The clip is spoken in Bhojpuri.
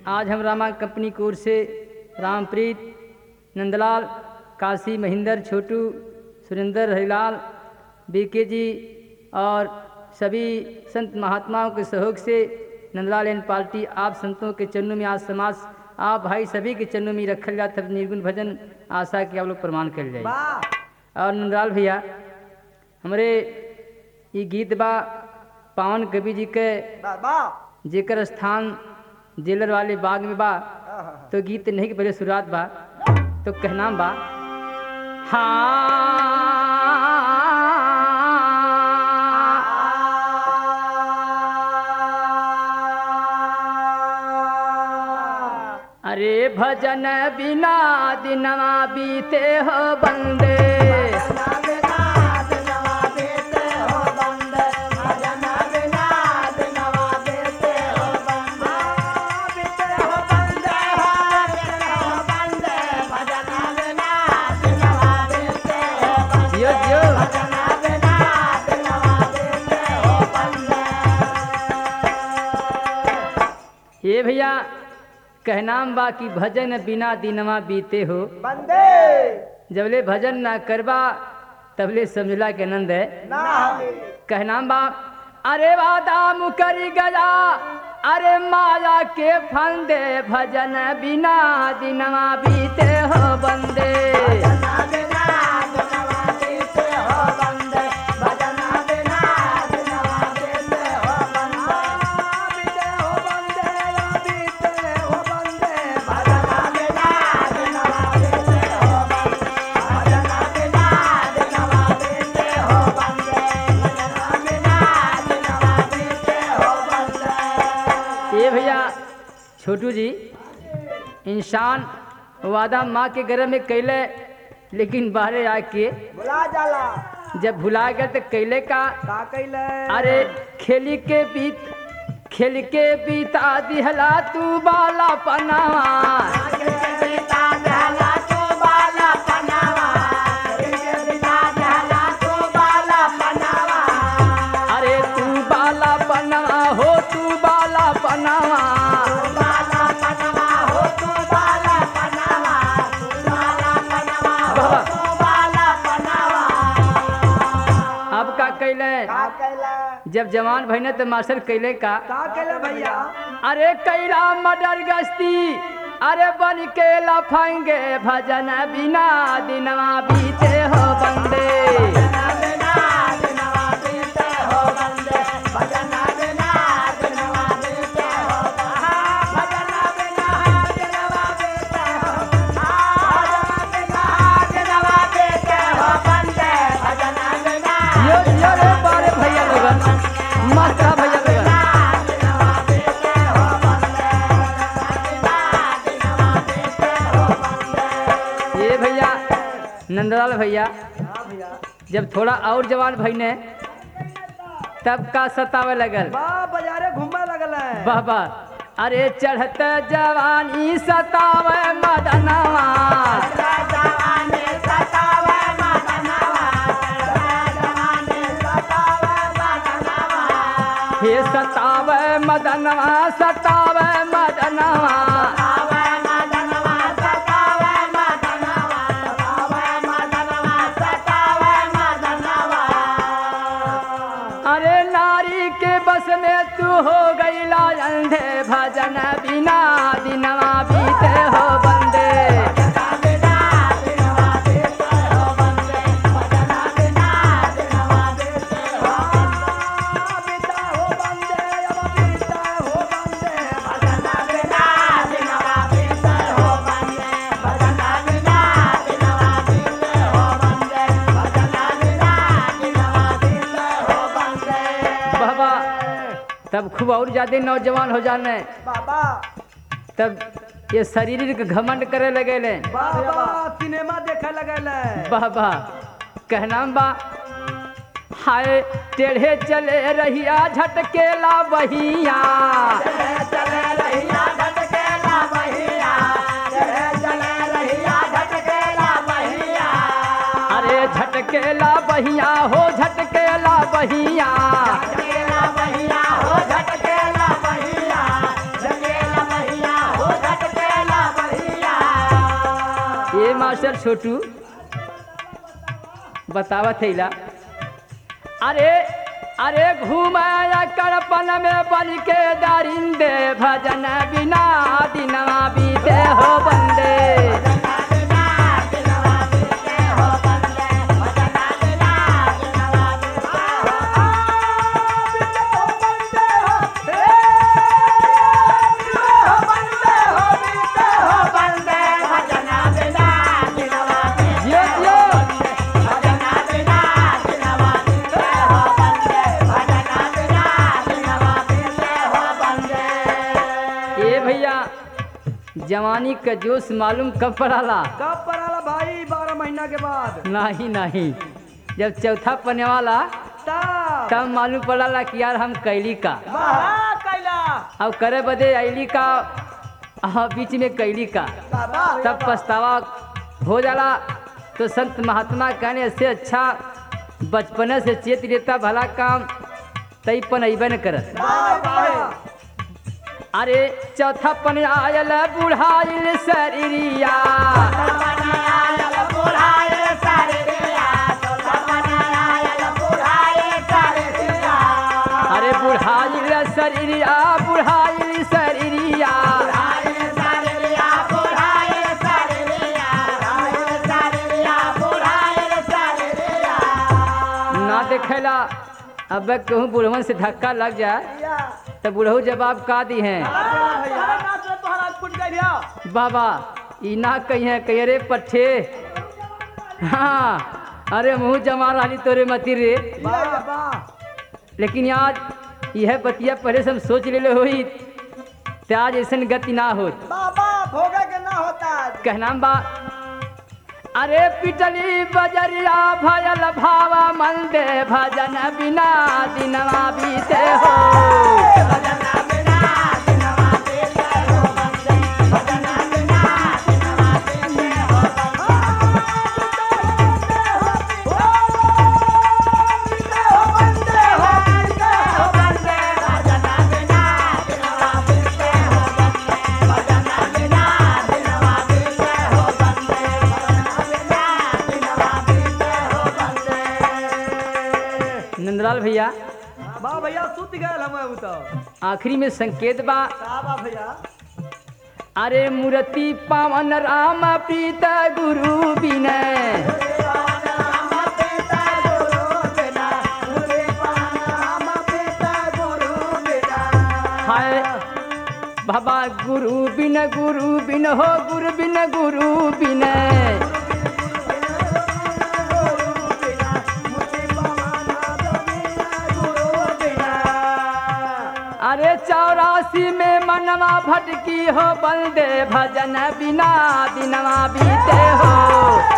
आज हम रामा कंपनी की ओर से रामप्रीत नंदलाल काशी महेंद्र छोटू सुरेंद्र हरिलाल बीके जी और सभी संत महात्माओं के सहयोग से नंदलाल एंड पार्टी आप संतों के चरणों में आज समाज आप भाई सभी के चरणों में रखल जाता है निर्गुण भजन आशा के आप लोग प्रमाण कर जाए वाह और नंदलाल भैया हमारे ये गीत बा पावन कवि जी के वाह वाह जेकर स्थान जेलर वाले बाग में बा आहा। तो गीत नहीं के पहले शुरुआत बा तो कहना बा हाँ अरे भजन बिना दिनवा बीते हो बंदे जियो जियो ये भैया कहनाम बा कि भजन बिना दिनवा बीते हो बंदे जबले भजन ना करबा तबले समझला के आनंद है ना कहनाम बा अरे वादा मुकरी गया अरे माया के फंदे भजन बिना दिनवा बीते हो बंदे ये भैया छोटू जी इंसान वादा माँ के गर्भ में कैले लेकिन बाहरे आके बुला जाला जब भुला गए तो कैले का का कैले अरे खेली के बीत खेल के बीता दिहला तू बाला पनावा अरे तू बाला पनावा हो तू बाला पनावा अब का कैले का कैले जब जवान भइने तो मास्टर कैले का का कैले भैया अरे कैला मडर गस्ती अरे बन के लफंगे भजन बिना दिनवा बीते हो बंदे यो यो रे बारे भैया लोगन मस्त है भैया लोगन ये भैया नंदलाल भैया हाँ भैया जब थोड़ा और जवान भइने तब का सतावे लगल बा बाजारे घूमे लगल है बाबा अरे चढ़त जवानी सतावे मदनवा हे सतावे मदनवा सतावे मदनवा अरे नारी के बस में तू हो गईला अंधे भजन बिना दिनवा बीते हो बंदे बाबा तब खूब और ज्यादा नौजवान हो जाने बाबा तब ये शरीर के घमंड करे लगे ले बाबा सिनेमा देखे लगल है बाबा कहना बा हाय टेढ़े चले रहिया झटकेला बहिया अरे झटकेला बहिया हो झटकेला बहिया झटकेला बहिया हो झटकेला बहिया झटकेला बहिया हो मास्टर छोटू बतावत हैला अरे अरे घुमाया करपन में बन के दारिंदे भजन बिना दिनवा बीते हो बंदे जियो जियो ए भैया जवानी का जोश मालूम कब पड़ाला कब पड़ाला भाई बारह महीना के बाद नहीं नहीं जब चौथा पने वाला तब तब मालूम पड़ाला कि यार हम कैली का वाह कैला अब करे बदे ऐली का हाँ बीच में कैली का तब पछतावा हो जाला तो संत महात्मा कहने से अच्छा बचपने से चेत लेता भला काम तई पन अबे न करत अरे चौथा पन आयल बुढ़ाइल शरीरिया अरे बुढ़ाइल शरीरिया बुढ़ाइल शरीरिया ना देखेला अब कहूँ बुढ़वन से धक्का लग जाए तो बुढ़ऊ जवाब का दी हैं बाबा ई ना कहिए कहिए रे पट्ठे हाँ अरे मुँह जमा रही तोरे मती रे लेकिन आज यह बतिया पहले से हम सोच ले होई ते आज ऐसा गति ना हो बाबा भोगे के ना होता कहना बा अरे पिटली बजरिया भयल भावा मंदे भजन बिना दिनवा बीते हो नंदलाल भैया बा भैया सुत गए हम उ तो आखिरी में संकेत बा का बा भैया अरे मूर्ति पावन राम प्रीत गुरु विनय हाय बाबा गुरु बिन गुरु बिन हो गुरु बिन गुरु विनय अरे चौरासी में मनवा भटकी हो बंदे भजन बिना दिनवा बीते हो